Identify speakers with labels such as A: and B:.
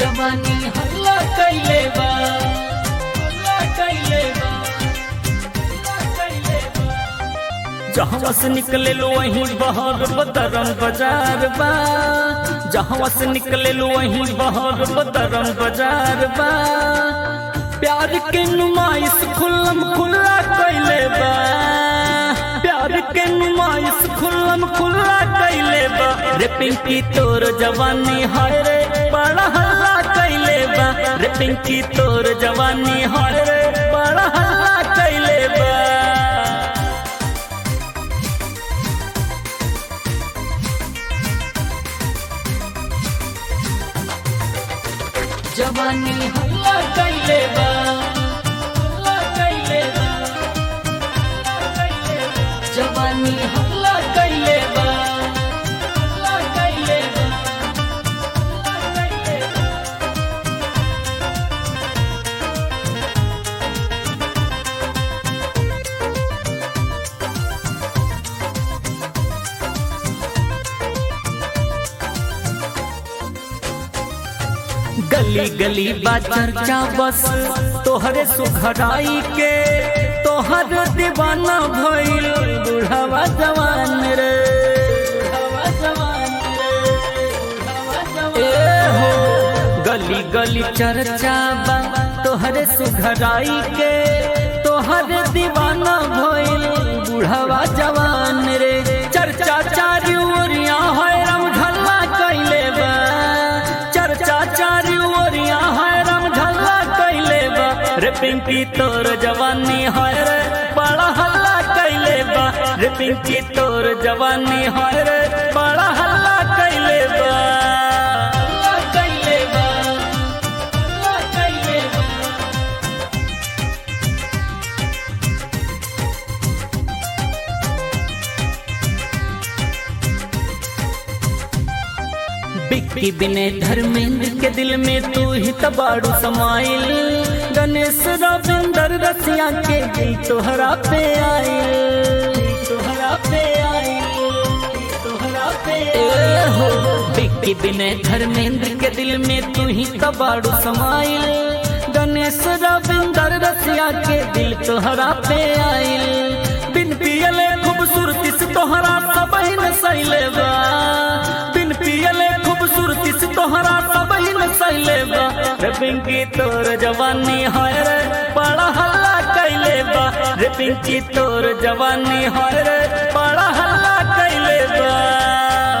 A: जवानी हल्ला कैले बा हल्ला कैले बा हल्ला कैले बा जहाँ से निकले लो वहीं बहर बदरम बाजार बा जहाँ से निकले लो वहीं बहर बदरम बाजार बा प्यार के नुमाइश खुल्लम खुल्ला कैले बा प्यार के नुमाइश खुल्लम खुल्ला कैले बा रे पिंकी तोर जवानी हाय रे बड़ा हल्ला कैले बा रे पिंकी तोर जवानी हाय रे बड़ा हल्ला कैले बा जवानी हल्ला कैले बा हल्ला कैले बा हल्ला कैले बा। जवानी हल्ला कैले बा हल्ला कैले बा हल्ला कैले बा। गली गली बा चर्चा बस तोहरे सुखराई के तोहर दीवाना भइल बुढ़ावा जवान रे बुढ़ावा जवान रे, बुढ़ावा जवान ए हो गली गली चर्चा बा तोहरे सुखराई के तोहर दीवाना भइल बुढ़ावा जवान रे चर्चा चारू ओरिया है रम ढल्ला कैले बा चर्चा चारू ओरिया है रम ढल्ला कैले बा रे पिंकी तोर जवानी है रे बड़ा हल्ला कैले बा रे पिंकी तोर जवानी है रे बड़ा हल्ला कैले बा हल्ला कैले बा हल्ला कैले बा बिक्की बिने धर्मेंद्र के दिल में तू ही तबाड़ू समाइल गणेश रविंदर रसिया के दिल तोहरा पे आइल तोहरा पे आइल तोहरा पे ए हो बिक्की बिने धर्मेंद्र के दिल में तू ही तबाड़ू समाइल गणेश रविंदर रसिया के दिल तोहरा पे आइल बिन पियले खूबसूरती से तोहरा सब ही नसैले बा बिन पियले खूबसूरती से तोहरा सब ही नसैले बा रे पिंकी तोर जवानी हाय रे बड़ा हल्ला कैले बा रे पिंकी तोर जवानी हाय रे बड़ा हल्ला कैले बा